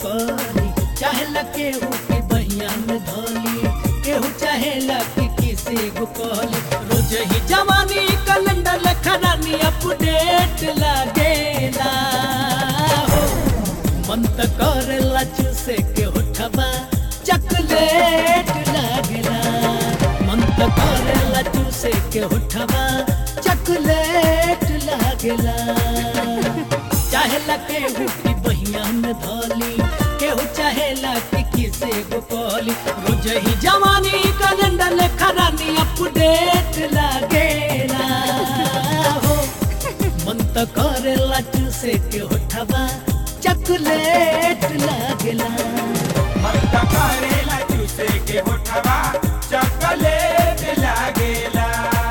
करी चाहेला केहू के बहिया में धोली केहू चाहेला कि किसी को कहली रोज ही जवानी कैलेंडर लखरानी अपडेट लागेला हो मन त करेला चूसे के होठबा चकलेट लागेला मन त करेला चूसे के होठबा चकलेट लागेला चाहेला केहू की बहिया में धोली केहू चाहेला कि किसे को कहली रोज ही जवानी कैलेंडर लेखरानी अपडेट लागेला हो मन त करेला चूसे के होठबा चकलेट लागेला मत करेला चूसे के होठवा चॉकलेट लागेला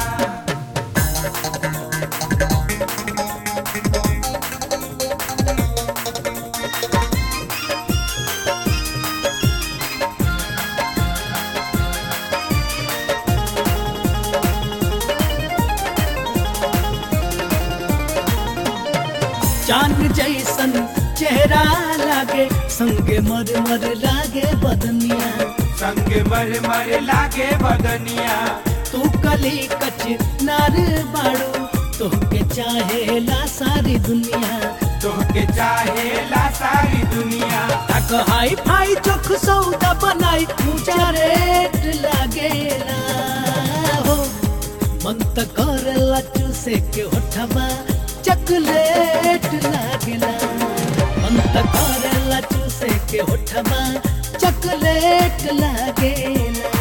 चांद जैसन चेहरा लागे संगे मर मर लागे बदनिया संग मर मर लागे बदनिया तू कली कच नार बाड़ू तोहके चाहेला सारी दुनिया तोहके चाहेला सारी दुनिया तक हाई फाई चोख सौदा बनाई ऊंचा रेट लागेला हो मन त करेला चूसे के होठबा चकलेट लागेला मन त करेला चूसे के होठबा चकलेट लागेला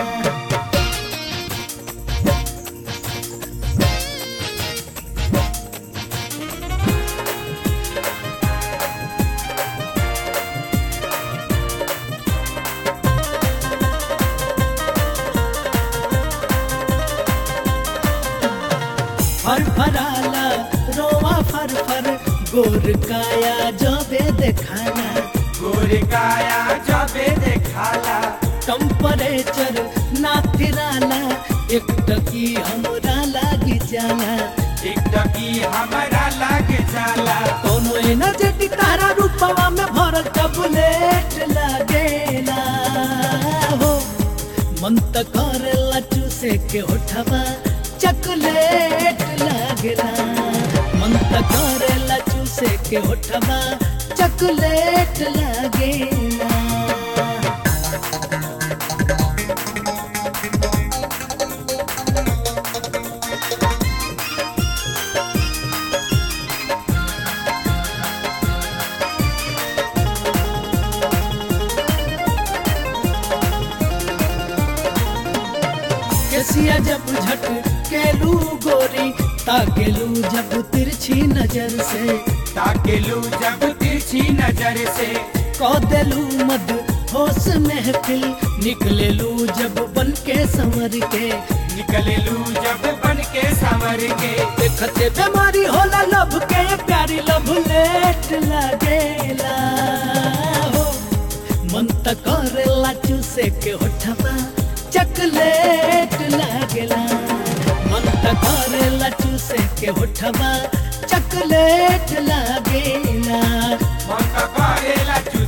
फर फराला रोवा फर फर गोर काया जबे देखाना गोरे काया जबे देखाला टेम्परेचर ना थिराला एक टकी हमरा लागी जाला एक टकी हमारा लागे जाला कोनो एनर्जेटिक तारा रूपवा में भरल टबलेट लागेला हो मन त करेला चूसे के होठवा चकलेट लागेला मन त करेला चूसे के होठवा चकलेट लागेला केसिया जब झट केलू गोरी ताकेलू जब तिरछी नजर से ताकेलू जब तिरछी नजर से कौदेलू मद होश महफिल निकलेलू जब बन के संवर के निकलेलू जब बन के संवर के देखते बीमारी होला लब के प्यारी लब लेट लागेला हो मन त करेला चूसे के होठवा चकलेट लागेला मन त करेला चूसे के होठवा चकलेट लागेला मन करेला चूसे